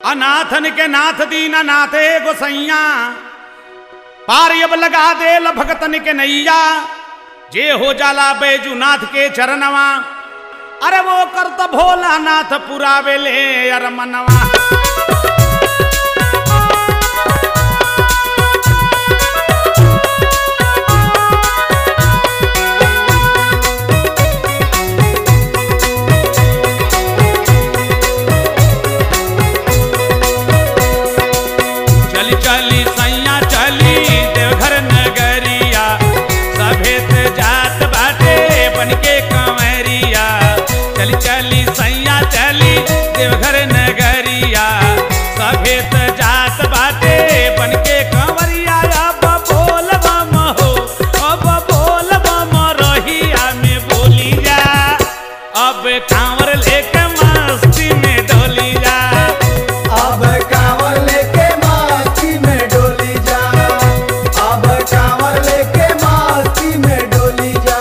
अनाथन के नाथ दीना नाथे गोसैया पार अब लगा दे भगतन के नैया जे हो जाला बैजूनाथ के चरणवा अरे वो कर तो भोलानाथ पुरावे ले अर मनवा चली चली सैया चली देवघर नगरिया सभेत जात बाटे बनके कंवरिया चली चली सैया चली देवघर नगरिया सभेत जात बाटे बनके कंवरिया अब बोल बम हो अब बोल बम रहिया में बोली जा अब कांवर लेके मस्ती में डोली जा अब कांवर लेके मास्ती में डोली जा अब कांवर लेके मास्ती में डोली जा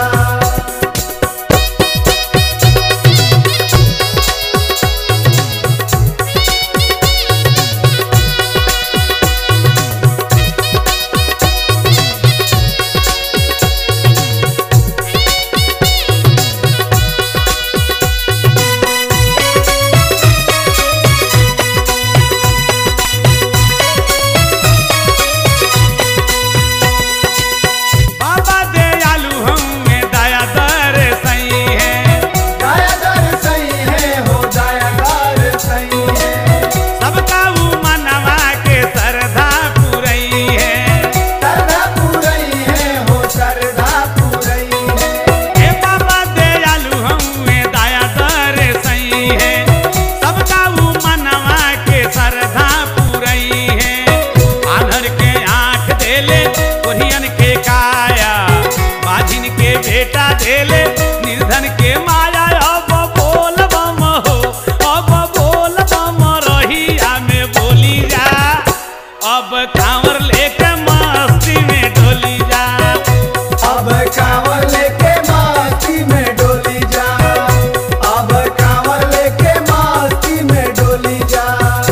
बाबा दयालु हमें दया दर सही है दायादार सही है हो दायादार सही है सबका वो मनवा के सरधा पुरई है सरधा पूरई है हो सरधा पूरई है हे बाबा दयालु हमें दया दर सही है सबका वो मनवा के सरधा पुरई है आधर के आंख देले कोरियन के काया बाजिन के बेटा देले निर्धन के माया अब बोल बम हो अब बोल बम रहिया में बोली जा अब कांवर लेके मस्ती में डोली जा अब कांवर लेके मास्ती में डोली जा अब कांवर लेके मास्ती में डोली जा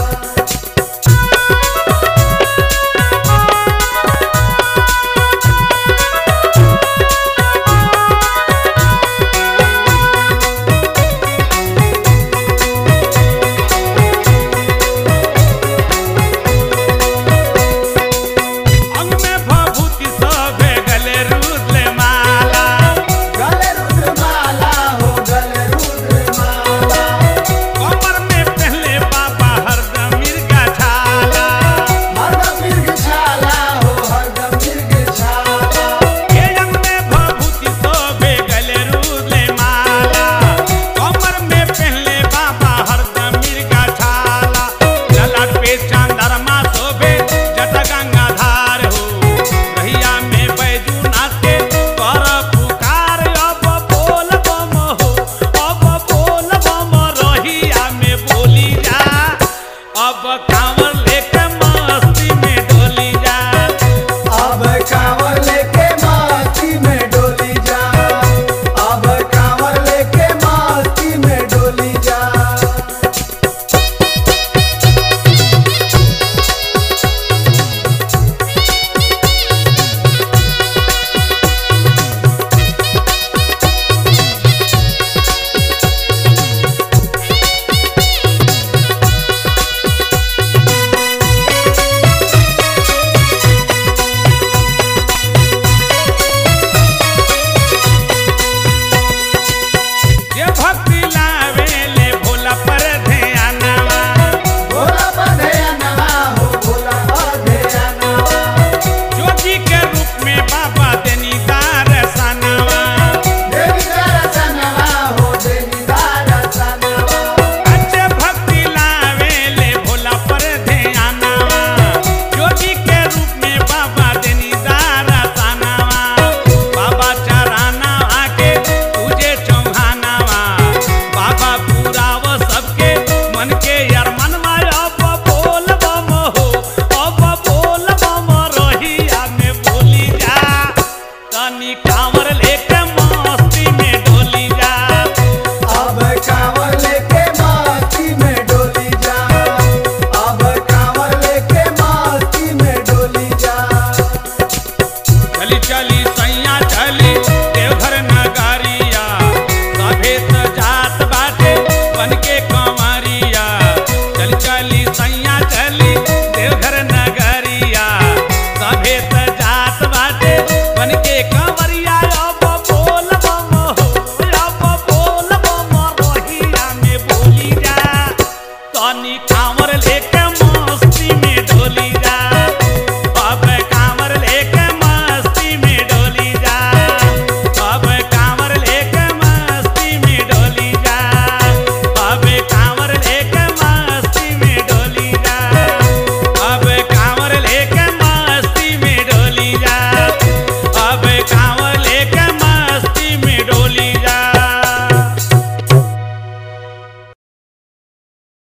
अंग में भभूति सभे गले रुद्र माला गले रुद्र माला हो गले रुद्र माला कमर में पहले बाबा हरदम मिर्गा छाला हरदम मिर्ग छाला हो हरदम मिर्ग छाला हे अंग में भभूति सभे गले रुद्र माला कमर में पहले बाबा हरदम मिर्गा छाला ललाट पे चांदरमा शोभे जट गंगाधार हो रहिया में बैजूनाथ के कर पुकार अब बोल बम हो अब बोल बम रहिया में बोली जा अब कांवर लेके मस्ती में डोली जा अब कांवर लेके मास्ती में डोली जा अब कांवर लेके मास्ती में डोली जा तनी कांवर लेके